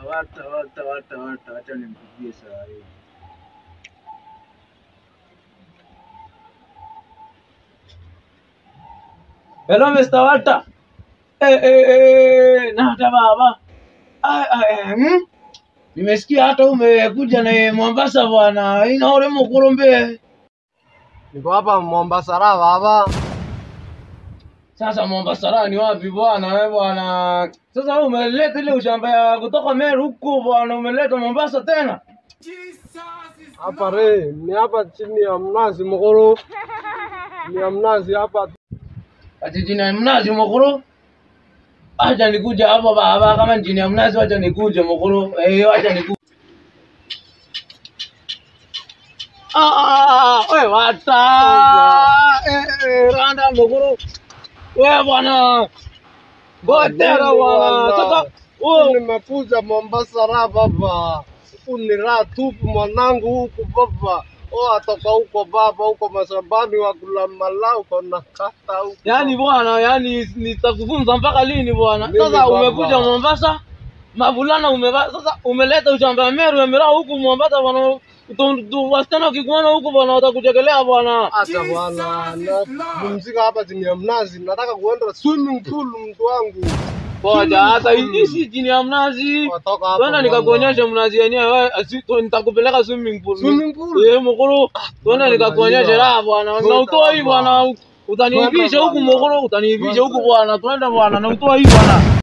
wata wata wata wata, acha nimpigie saa hii. Hello Mr. Walter. Eh, eh, eh, nata baba. Ah, ah, eh, hmm? Nimesikia hata umekuja na Mombasa bwana. Ina ule mkurumbe. Niko hapa Mombasa raha baba. Sasa Mombasa raha ni wapi bwana wewe bwana? Sasa wewe umeleta ile ushamba ya kutoka Meru huko bwana, umeleta Mombasa tena? Hapa re, ni hapa chini ya mnazi mkuru. Ni ya mnazi hapa. Ati chini ya mnazi mkuru? Acha nikuja hapa baba, kama ni chini ya mnazi acha nikuje mkuru. Eh, acha nikuje. Ah, wewe wata. Eh, eh, randa mkuru. Wewe bwana. Gotera bwana. Sasa Huku nimekuja Mombasa raha baba. Huku ni raha tupu mwanangu huku baba. Oh, atoka huko baba, huko mashambani wa kulala uko na kata huko. Yaani bwana, yaani nitakufunza mpaka lini bwana? Mimi Sasa baba. umekuja Mombasa, mavulana umeva, sasa umeleta ushamba ya Meru Emirao huku Mombasa bwana. Tu- tu- Wasichana wakikuona huku bwana watakuchekelea bwana. Acha bwana, napumzika hapa chini ya mnazi. Nataka kuenda swimming pool mtu wangu. Ngoja hata hii si chini ya mnazi. Watoka hapa. Twenda bwana. nikakuonyesha mnazi yenyewe, wewe, asi- tu- nitakupeleka swimming pool. Swimming pool? Eh, mkuru. Twenda nikakuonyesha raha bwana. Na utoa hii bwana. Utaniibisha huku mkuru, utaniibisha huku bwana. Twenda bwana, na utoa hii bwana.